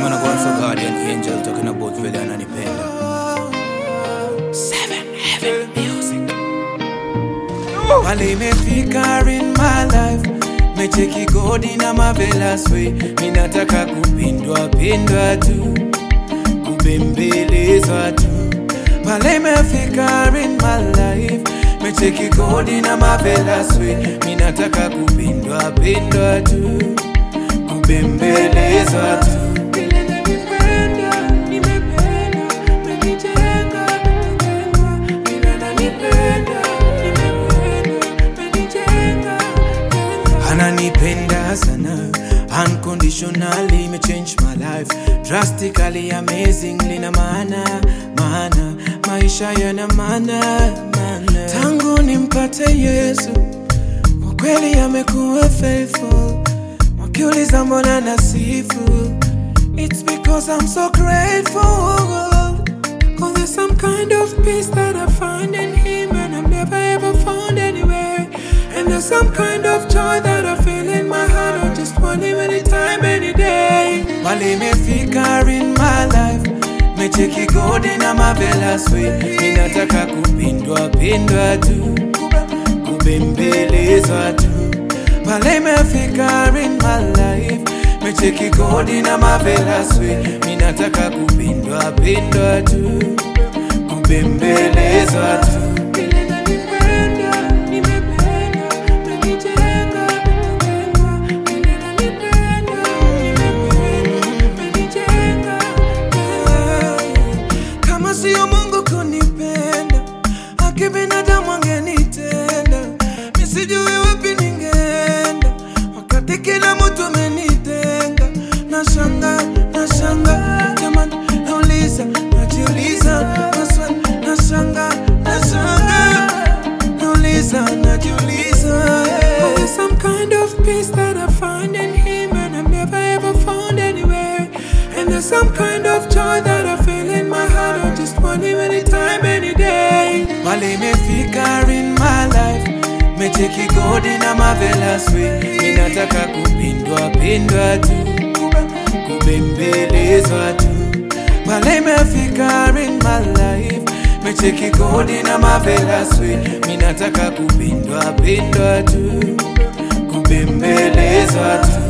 man, I go on for Guardian Angel talking about vile ananipenda. Seven Heaven Music. Pale imefika in my life mecheki godi na marvelous way minataka kupindwa pindwa tu kubembelezwa tu pale imefika in my life mecheki godi na marvelous way minataka kupindwa pindwa tu kubembelezwa tu Vile nanipenda, nimependa, menijenga, nimejengwa. Vile nanipenda, nimependa, menijenga, jengwa. ananipenda sana unconditionally me change my life drastically amazingly na maana maana maisha yana maana maana tangu nimpate yesu kwa kweli amekuwa faithful wakiuliza mbona nasifu it's because i'm so grateful Cause there's some kind of peace that I find in him and I've never ever found anywhere. And there's some kind of joy that I feel in my heart. I just want him anytime, any day. While imefika in my life, mecheki godi na marvelous way. Ninataka kupindwa pindwa tu, kubembelezwa tu. Pale imefika in my life, mecheki godi na marvelous way. Ninataka kupindwa pindwa tu, kubembelezwa tu. Vile nanipenda, nimependa, menijenga, nimejengwa. Vile nanipenda, nimependa, menijenga, jengwa. Kama sio Mungu kunipenda, haki binadamu angenitenda. Mi sijui wapi ningeenda, wakati kila mtu amenitenga. Nashanga, nashanga, jamani, nauliza, najiuliza, maswali, nashanga, nashanga, nauliza, najiuliza. yeah. There's some kind of peace that I find in Him, and I've never ever found anywhere. And there's some kind of joy that I feel in my heart. I just want Him anytime, any day. Pale imefika in my life, mecheki godi na marvelous way. Ninataka kupindwa pindwa tu, kubembelezwa tu. Pale imefika in my life, mecheki godi na marvelous way. Ninataka kupindwa pindwa tu, kubembelezwa tu.